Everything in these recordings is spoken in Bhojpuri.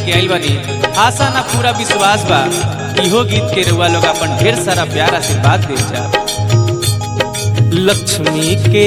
लेके आइल बानी आशा ना पूरा विश्वास बा इहो गीत के रुआ लोग अपन ढेर सारा प्यार आशीर्वाद दे जा लक्ष्मी के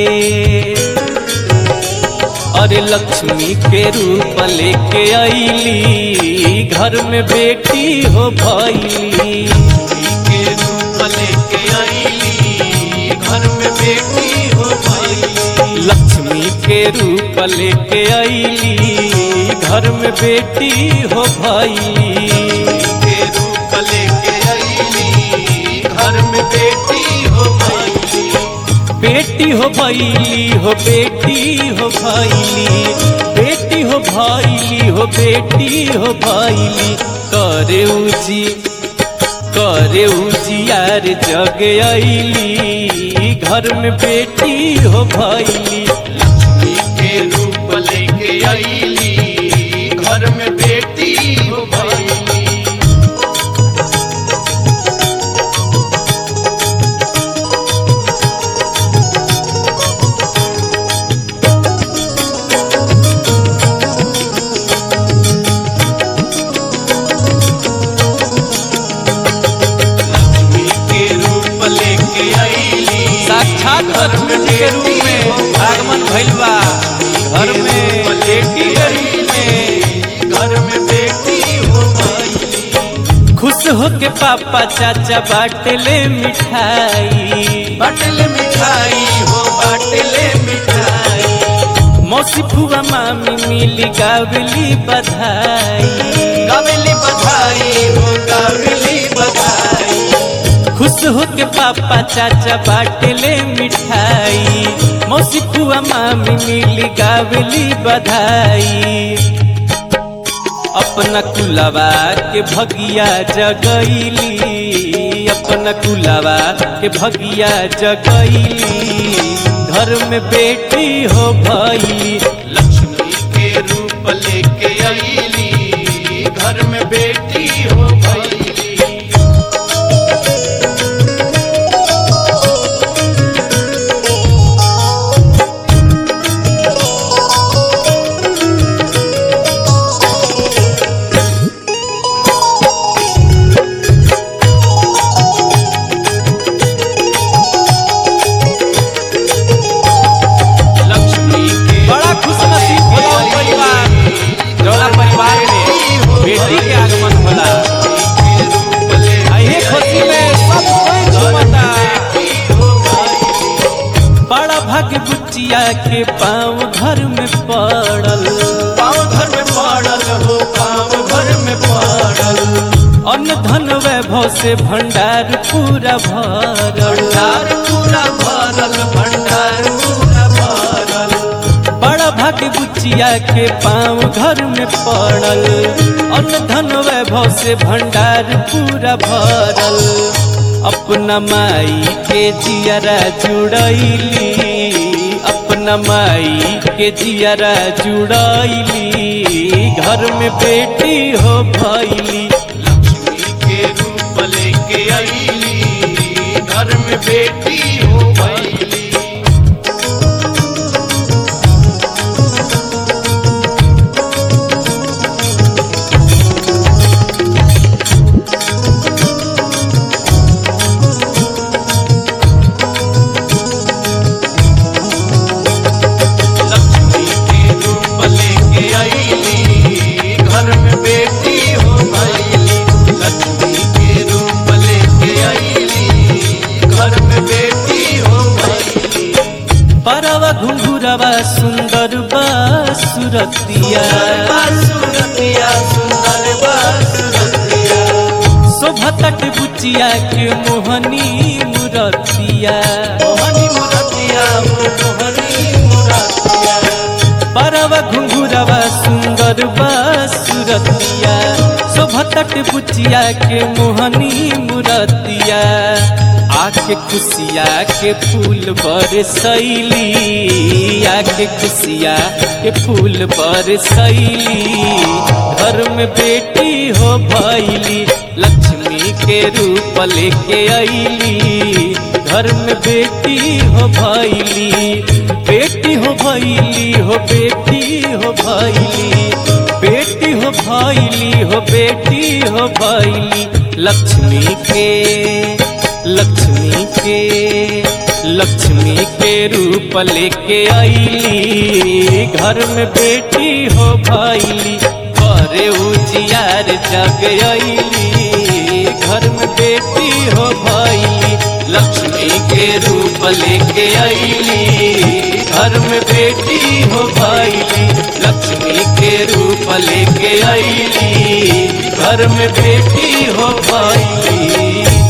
अरे लक्ष्मी के रूप लेके आईली घर में बेटी हो भैली के रूप लेके आईली घर में बेटी हो भाई लक्ष्मी के रूप लेके आईली घर में बेटी हो भैली के रूप लेके आईली घर में बेटी हो भाई बेटी हो भैली हो बेटी हो भैली बेटी हो भैली हो बेटी हो भैली करे उजी करे उजियार जग आईली घर में बेटी हो भैली लक्ष्मी के रूप लेके आईली घर में बेटी हो भाई लक्ष्मी के रूप लेके आईली साक्षात लक्ष्मी जी के रूप में आगमन भइल बा घर में बेटी के रूप में घर में बेटी हो भाई खुश हो के पापा चाचा बाटले मिठाई बाटले मिठाई हो बाटले मिठाई मौसी फुआ मामी मिली गावली बधाई काबिली बधाई हो काबिली बधाई खुश हो के पापा चाचा बाटले मिठाई मौसी फुआ मामी मिली गावली बधाई अपना कुलवा के भगिया जगैली अपना कुलवा के भगिया जगैली घर में बेटी हो भैली लक्ष्मी के रूप लेके आईली घर में बेटी हो भाई लक्ष्मी के बड़ा खुश नसीब होला उ परिवार जौना परिवार में बेटी के आगमन होला अही खुशी में सब कोई झूमता बड़ा भाग्य बुच्चिया के पाँव घर में पड़ल पाँव घर में पड़ल हो पाँव घर में पड़ल अन्न धन वैभव से भंडार पूरा भरल भंडार पूरा भरल भंडार पूरा भरल बड़ा भाग्य बुच्चिया के पाँव घर में पड़ल अन्न धन वैभव से भंडार पूरा भरल अपना माई के जियरा जुड़ैली अपना माई के जियरा जुड़ैली घर में बेटी हो भैली लक्ष्मी के रूप लेके आईली घर में बेटी हो भैली लक्ष्मी के रूप लेके आईली घर में बेटी हो भैली लक्ष्मी के रूप लेके आईली घर में बेटी हो भैली परवा घुंघुरवा सुंदर बा सुरतिया बासुरतिया सुंदर बासुरतिया शोभतट बुचिया के मोहनी मुरतिया मोहनी मुरतिया मोहनी मुरतिया परवा घुंघुरवा सुंदर बा सुरतिया शोभतट बुचिया के मोहनी मुरतिया आके खुशिया के फूल बरसैली आके खुशिया के फूल बरसैली घर में बेटी हो भैली लक्ष्मी के रूप लेके अइली घर में बेटी हो भैली बेटी हो भैली हो बेटी हो भैली बेटी हो भैली हो बेटी हो भैली लक्ष्मी के लक्ष्मी के लक्ष्मी के रूप लेके आईली घर में बेटी हो भैली करे उजियार जग आईली घर में बेटी हो भैली लक्ष्मी के रूप लेके आईली घर में बेटी हो भैली लक्ष्मी के रूप लेके आईली घर में बेटी हो भैली